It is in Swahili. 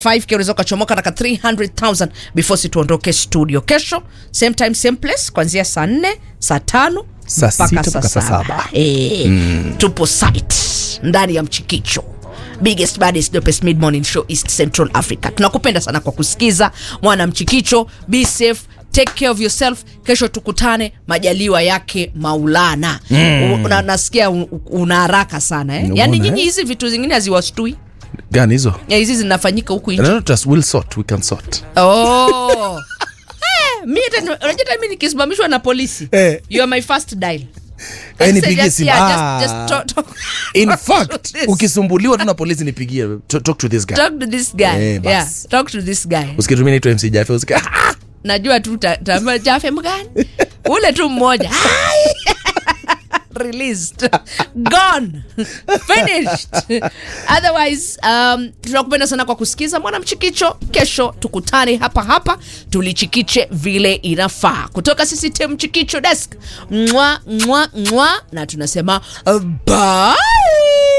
5k unaweza ukachomoka naka 300000 before situondoke studio kesho same time same place kuanzia saa 4 saa tano Saa mpaka sita saa mpaka saa saba saba. Eh, tupo site ndani ya mchikicho biggest baddest dopest mid morning show east central africa tunakupenda sana kwa kusikiza mwana mchikicho be safe take care of yourself kesho tukutane majaliwa yake maulana mm. una, nasikia un- una haraka sana eh? Unaona, yaani eh? nyinyi hizi vitu zingine haziwashtui gani hizo Ya, hizi zinafanyika huku nje No, no, just we'll sort we can sort oh. Eh, mi hata- unajua hata mi nikisimamishwa na polisi Eh. you are my first dial Eh, Just- nipigie just- simu. yeah, Ah. just- just talk- talk- in talk to fact this. ukisumbuliwa tu na polisi nipigie To- talk to this guy talk to this guy Eh, bas. yeah, talk to this guy usikitumia naitwa mc jafe usika ah! najua tu ta- taamba jafe mgani ule tu mmoja Ai! released gone finished otherwise um, tunakupenda sana kwa kusikiza mwana mchikicho kesho tukutane hapa hapa tulichikiche vile inafaa kutoka sisi tem mchikicho desk mwa mwa mwa na tunasema uh, bye